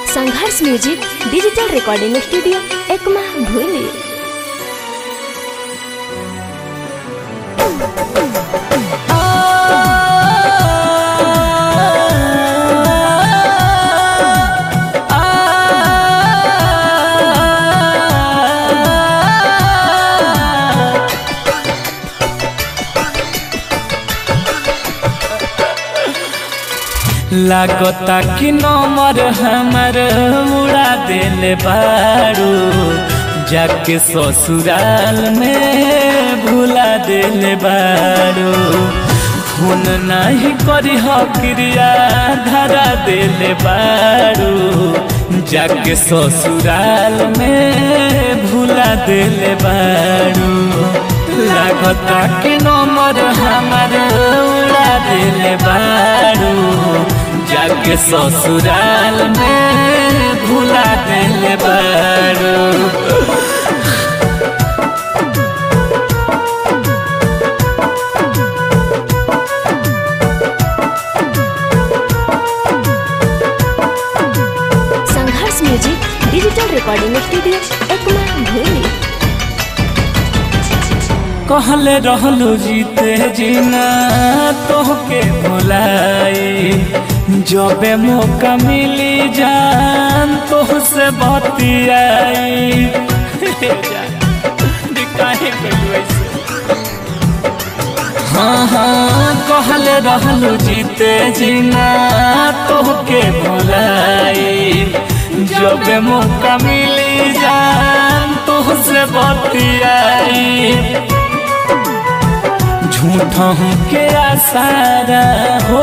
संघर्ष music digital recording studio Ekma भूली लागता कि नंबर हमर उड़ा देले बारू जाके ससुराल में भुला देले बारू फोन नहीं करी हो क्रिया धरा देले बारू जाके ससुराल में भुला देले बारू लागता कि नंबर हमर उड़ा देले बारू जाके ससुराल में भुला देले बारू Sangharsh music digital recording studio Ekma भूली कहले रहलू जीते जीना तोहके भुलाई जबे मौका मिली जान तोहसे बतियाई काहे कइलू ऐसे हाँ हाँ कहले रहलू जीते जीना तोहके भुलाई जब मौका मिली जान तोहसे बतियाई झूठा हूँ के आसारा हो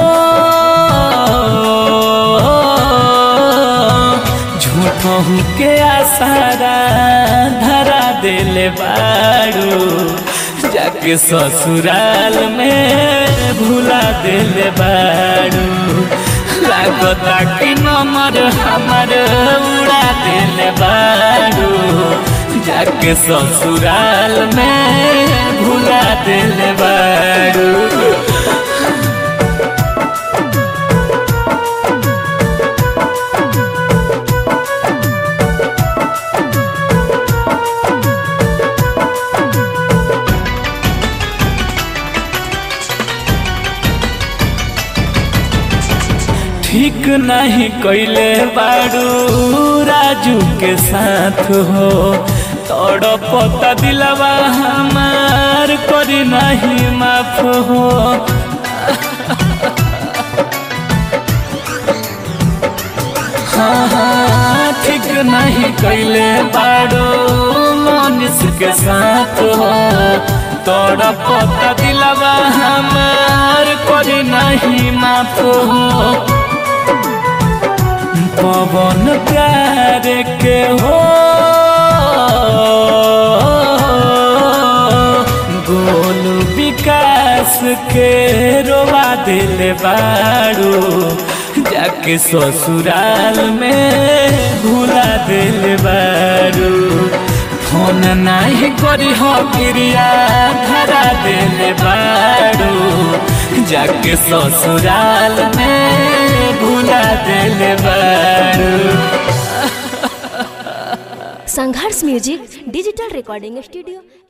झूठा हूँ के आसारा धरा देले बारू जाके ससुराल में भुला देले बारू लागता कि नंबर हमर उड़ा देले बारू जाके ससुराल में भुला देले बारू ठीक नहीं कैले बारू राजू के साथ हो तोड़ पता दिलवा हमार करी नहीं माफ हो हाँ हाँ ठीक नहीं कैले बारू मनीष के साथ हो तोड़ पता दिलवा हमार करी नहीं माफ हो पवन प्यार के हो गोल विकास के रोवा दिल बारू जाके ससुराल में भुला दिल बारू फोन नहीं करी हो क्रिया धरा दिल बारू जाके ससुराल में भुला दिल बारू Sangharsh music digital recording studio